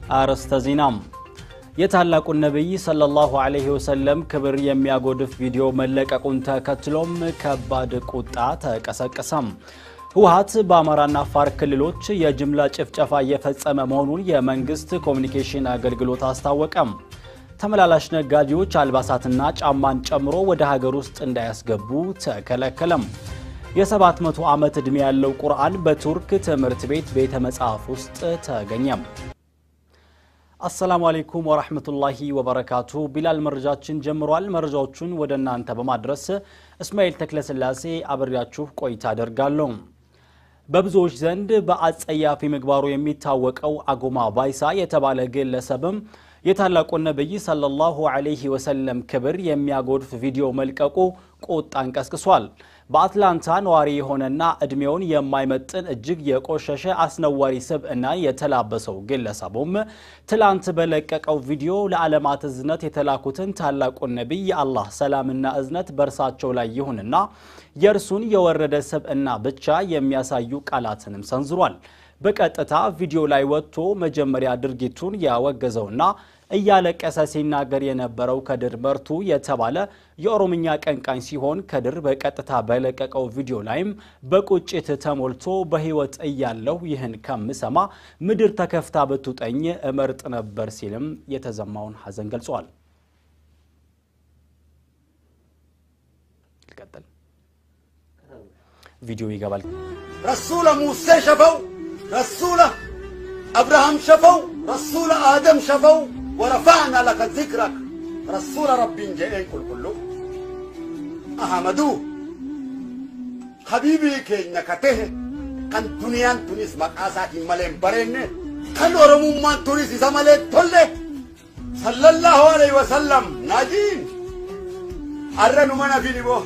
አርዕስተ ዜናም የታላቁን ነቢይ ሰለላሁ ዐለይሂ ወሰለም ክብር የሚያጎድፍ ቪዲዮ መለቀቁን ተከትሎም ከባድ ቁጣ ተቀሰቀሰም። ህወሓት በአማራና አፋር ክልሎች የጅምላ ጭፍጨፋ እየፈጸመ መሆኑን የመንግስት ኮሚኒኬሽን አገልግሎት አስታወቀም። ተመላላሽ ነጋዴዎች አልባሳትና ጫማን ጨምሮ ወደ ሀገር ውስጥ እንዳያስገቡ ተከለከለም። የ700 ዓመት ዕድሜ ያለው ቁርአን በቱርክ ትምህርት ቤት ቤተ መጽሐፍ ውስጥ ተገኘም። አሰላሙ አሌይኩም ወራህመቱላሂ ወበረካቱ። ቢላል መረጃችን ጀምሯል። መረጃዎቹን ወደ እናንተ በማድረስ እስማኤል ተክለስላሴ አብሬያችሁ ቆይታ አደርጋለሁ። በብዙዎች ዘንድ በአጸያፊ ምግባሩ የሚታወቀው አጎማ ባይሳ የተባለ ግለሰብም የታላቁን ነቢይ ሰለላሁ ዐለይሂ ወሰለም ክብር የሚያጎድፍ ቪዲዮ መልቀቁ ቁጣን ቀስቅሷል። በአትላንታ ነዋሪ የሆነና ዕድሜውን የማይመጥን እጅግ የቆሸሸ አስነዋሪ ስብዕና የተላበሰው ግለሰቡም ትላንት በለቀቀው ቪዲዮ ለዓለማት እዝነት የተላኩትን ታላቁን ነቢይ የአላህ ሰላምና እዝነት በእርሳቸው ላይ ይሁንና የእርሱን የወረደ ስብዕና ብቻ የሚያሳዩ ቃላትንም ሰንዝሯል። በቀጥታ ቪዲዮ ላይ ወጥቶ መጀመሪያ ድርጊቱን ያወገዘውና እያለቀሰ ሲናገር የነበረው ከድር መርቱ የተባለ የኦሮምኛ ቀንቃኝ ሲሆን ከድር በቀጥታ በለቀቀው ቪዲዮ ላይም በቁጭት ተሞልቶ በሕይወት እያለሁ ይህን ከምሰማ ምድር ተከፍታ ብትውጠኝ እመርጥ ነበር ሲልም የተሰማውን ሐዘን ገልጿል። ቪዲዮ ይገባል። ረሱለ ሙሴ ሸፈው ረሱለ አብርሃም ሸፈው ረሱለ አደም ሸፈው ወረፋዕና ለከ ዚክረክ ረሱለ ረቢን ጀኤን ቁልቁሉ አሐመዱ ሀቢቢ ኬኛ ከቴህ ከን ዱንያን ቱኒስ መቃሳቲን መሌን በሬነ ከን ኦሮሙማን ቱኒስ isa malee tolle sallallahu alaihi wasallam naajiin arra numa nafini boo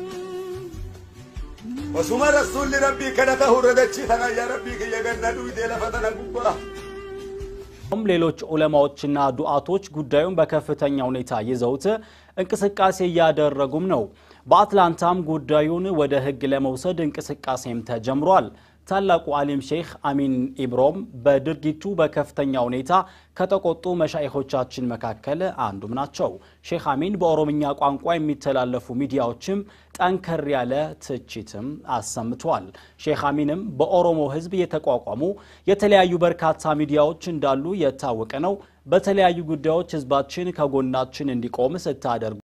osuma rasuulli rabbii kadhata hurradachi tana yaa rabbii kiyya ganna dhuydee lafa tana gubbaa ሌሎች ዑለማዎችና ዱዓቶች ጉዳዩን በከፍተኛ ሁኔታ ይዘውት እንቅስቃሴ እያደረጉም ነው። በአትላንታም ጉዳዩን ወደ ሕግ ለመውሰድ እንቅስቃሴም ተጀምሯል። ታላቁ አሊም ሼክ አሚን ኢብሮም በድርጊቱ በከፍተኛ ሁኔታ ከተቆጡ መሻይኾቻችን መካከል አንዱም ናቸው። ሼክ አሚን በኦሮምኛ ቋንቋ የሚተላለፉ ሚዲያዎችም ጠንከር ያለ ትችትም አሰምተዋል። ሼክ አሚንም በኦሮሞ ሕዝብ የተቋቋሙ የተለያዩ በርካታ ሚዲያዎች እንዳሉ የታወቀ ነው። በተለያዩ ጉዳዮች ሕዝባችን ከጎናችን እንዲቆም ስታደርጉ